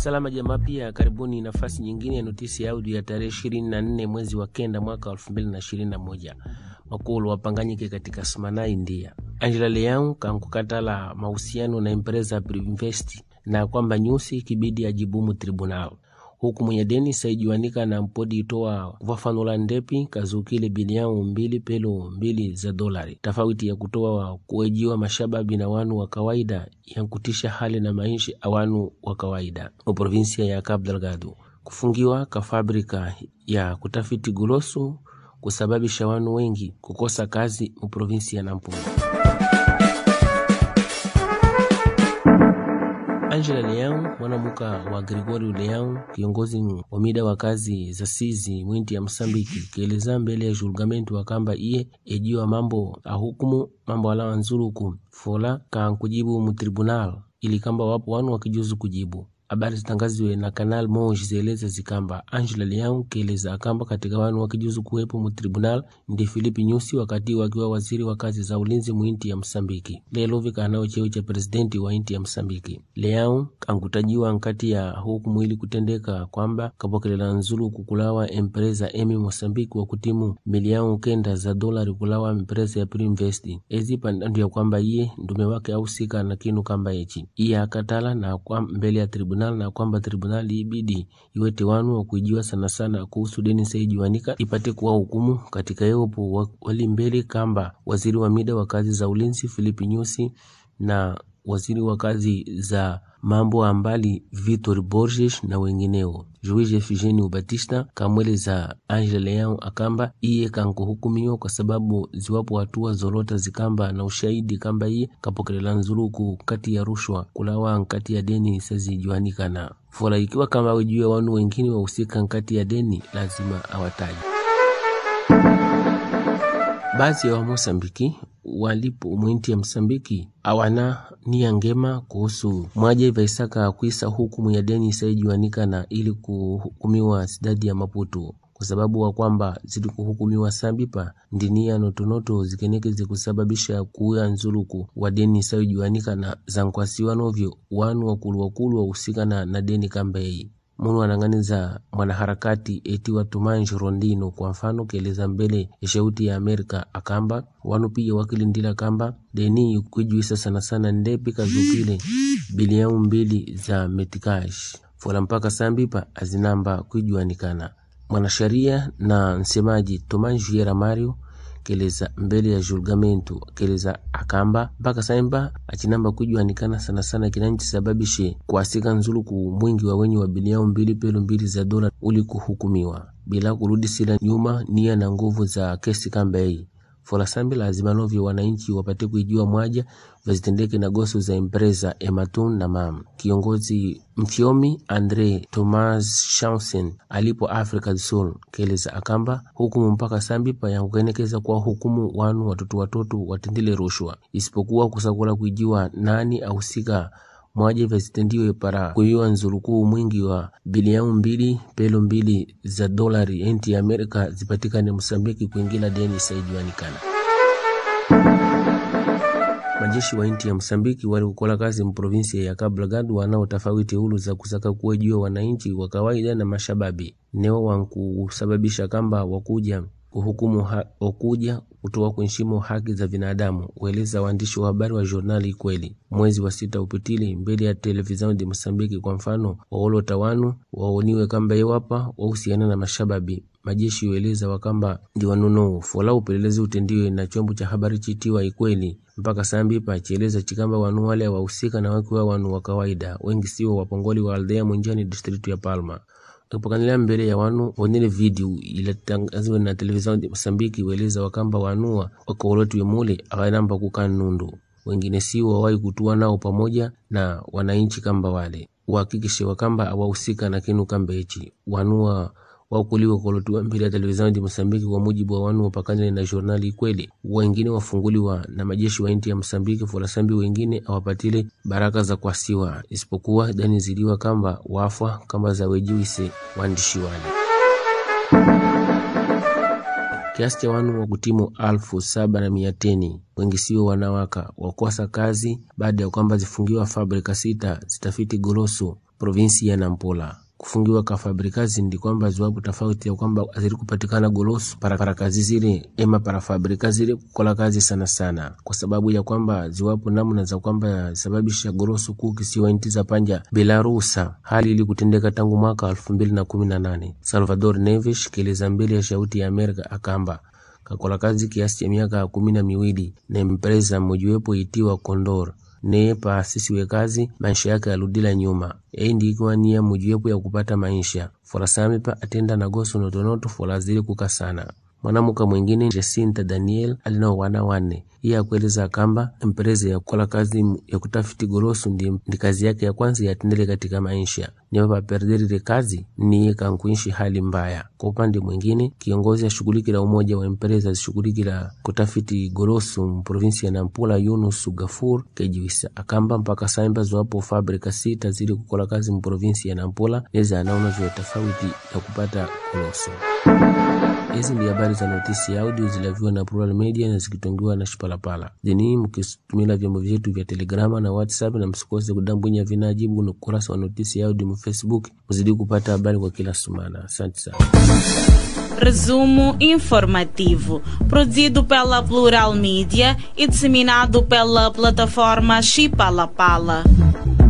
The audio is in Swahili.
Salama jamaa, pia karibuni nafasi nyingine ya notisi ya audio ya tarehe ishirini na nne mwezi wa kenda mwaka elfu mbili na ishirini na moja makulu wapanganyike katika Smana, India. Angela Leão kankukatala mahusiano na empresa Privinvest na kwamba nyusi kibidi ajibumu tribunal huku mwenye deni saijuanika na mpodi itoa vafanula ndepi kazukile biliao mbili pelo mbili za dolari tofauti ya kutoa kuejiwa mashababi na wanu wa kawaida yankutisha hali na maisha awanu wa kawaida mu provinsia ya Cabo Delgado kufungiwa ka fabrika ya kutafiti gulosu kusababisha wanu wengi kukosa kazi mu provinsi ya Nampula. Angela Leão mwanamuka wa Gregorio Leão kiongozi wa mida wa kazi za sizi mwinti ya Msambiki kieleza mbele ya julgamento wakamba iye ejiwa mambo ahukumu mambo alawa nzuluku fola kankujibu mu tribunal ili kamba wapo wanu wakijuzu kujibu habari zitangaziwe na Canal Moja zieleza zikamba Angela Leão kieleza akamba katika wanu wakijuzu kuwepo mu tribunal ndi Filipi Nyusi wakati wakiwa waziri wa kazi za ulinzi mu inti ya Msambiki lelo vikanao cheo cha presidenti wa inti ya Msambiki. Leão kankutajiwa nkati ya hukumu ili kutendeka kwamba kapokelela nzulu kukulawa empresa emi Mosambiki wa kutimu miliao kenda za dolari kulawa empresa ya Priminvest ezipa ndio ya kwamba iye ndume wake ausika na kinu kamba echi iye akatala na kwa mbele ya tribunal na kwamba tribunali ibidi iwete wanu wa kuijiwa sana sana kuhusu deni saijiwanika ipate kuwa hukumu katika yeopo wali mbele kamba waziri wa mida wa kazi za ulinzi Filipi Nyusi na waziri wa kazi za mambo ambali Vitor Borges na wengineo. Juiz Efigênio Batista kamweleza Angela Leão akamba iye kankuhukumiwa kwa sababu ziwapo hatua zolota zikamba na ushahidi kamba iye kapokelela nzuluku kati ya rushwa kulawa nkati ya deni sazijuanikana fola ikiwa kama wijue wanu wengine wahusika nkati ya deni lazima awataji baadhi ya Wamosambiki walipo mwinti ya Msambiki awana nia ngema kuhusu mwaja ivaisaka kuisa hukumu ya deni isaijuanikana ili kuhukumiwa sidadi ya Maputo kwa sababu wa kwamba zili kuhukumiwa sambipa ndinia notonoto zikeneke zikusababisha kuuya nzuluku wa deni isaijuanikana zankwasiwa novyo wanu wakulu wakulu wahusikana na deni kambeyi munu anang'aniza mwanaharakati etiwa Tumanji Rondino kwa mfano keleza mbele ya shauti ya Amerika akamba wanu pia wakilindila kamba deni kwijuisa sana sana ndepi kazukile biliau mbili za metikash fola mpaka sambipa azinamba kwijuanikana mwanasheria na msemaji Tumanji Viera Mario keleza mbele ya julgamento keleza akamba mpaka saimba achinamba kujuanikana sana sana kinanchisababishe kuasika nzuluku mwingi wa wenye wa biliao mbili pelo mbili za dola uli kuhukumiwa bila kurudisila nyuma nia na nguvu za kesi kamba hii fola sambi lazima novyo wananchi wapate kuijua mwaja vazitendeke na goso za empresa Ematun na mam kiongozi mfyomi Andre Thomas Shansen alipo Africa do Sul keleza akamba hukumu mpaka sambipa yankukenekeza kwa hukumu wanu watoto watoto watendile rushwa isipokuwa kusakula kuijiwa nani ahusika mwaje vazitendiwe para kuiwa nzulukuu mwingi wa biliau mbili pelo mbili za dolari enti ya Amerika zipatikane Msambiki kuingila deni isaijuanikana majeshi wa inti ya Msambiki walikukola kazi mprovinsia ya Cabo Delgado wanao tofauti hulu za kusaka kuwejua wananchi wa kawaida na mashababi neo wankusababisha kamba wakuja kuhukumu ha, wakuja kutoa kuheshimu haki za binadamu, ueleza waandishi wa habari wa jurnali Kweli mwezi wa sita upitili mbele ya televisheni de Msambiki. Kwa mfano waolota wanu waoniwe kamba iwapa wahusiana na mashababi majeshi ueleza wakamba ndi wanunou fola upelelezi utendiwe na chombo cha habari chitiwa Ikweli mpaka sambipa chieleza chikamba wanu wale wahusika na wakiwa wanu wa kawaida wengi siwo wapongoli wa aldea Mwenjani district ya Palma ipokanilea mbele ya wanu wonele video ilatangaziwe na televisheni Msambiki weleza wakamba wanua wakaolotwe mule akanamba kukaa nundu wengine si wawai kutua nao pamoja na wananchi kamba wale uhakikishe wakamba awahusika na kinu kamba ichi wanua wakuliwa kolotiwa mbele ya televisheni ya Msambiki kwa mujibu wa wanu wapakanile na jurnali Kweli. Wengine wafunguliwa na majeshi wa inti ya Msambiki, folasambi wengine awapatile baraka za kwasiwa, isipokuwa dani ziliwa kamba wafwa kamba za wejiwise waandishi wale kiasi cha wanu wa kutimu alfu saba na mia teni wengi sio wanawaka wakosa kazi baada ya kwamba zifungiwa fabrika sita zitafiti goloso provinsi ya Nampula kufungiwa ka fabrikazi ndi kwamba ziwapo tofauti ya kwamba zili kupatikana goloso para, para kazi zile ema para fabrika zile kukola kazi sana sana, kwa sababu ya kwamba ziwapo namna za kwamba sababisha goloso kuu kisiwa nchi za panja bila ruhusa, hali ili kutendeka tangu mwaka elfu mbili na kumi na nane. Salvador Neves kieleza mbele ya Shauti ya Amerika akamba kakola kazi kiasi cha miaka kumi na miwili na empresa mojiwepo itiwa Condor neye paasisiwe kazi maisha yake yaludila nyuma ei ndiikiwa nia mojiwepo ya kupata maisha forasami pa atenda nagoso notonoto fola zili kukasana mwanamuka mwingine Jacinta Daniel alinao wana wanne iye akueleza kamba empresa ya kukola kazi ya kutafiti goroso ndi, ndi kazi yake ya kwanza yatendele katika maisha nipa paperderire kazi niye kankuishi hali mbaya kwa upande mwingine kiongozi ashughulikila umoja wa empresa zishughulikila kutafiti goroso mprovinsi ya Nampula Yunus Gafur kejiwisa akamba mpaka saimba ziwapo fabrika sita zili kukola kazi mprovinsi ya Nampula nezi anaona vyo tofauti ya kupata goroso Hizi ndi habari za notisi ya audio zilaviwa na Plural Media na zikitongiwa na Shipalapala. Zini mkitumila vyombo vyetu vya Telegrama na WhatsApp, na msikose kudambwinya vinajibu na ukurasa wa notisi ya audio mu Facebook, mzidi kupata habari kwa kila sumana. Asante sana. Resumo informativo, produzido pela Plural Media e disseminado pela plataforma Chipalapala.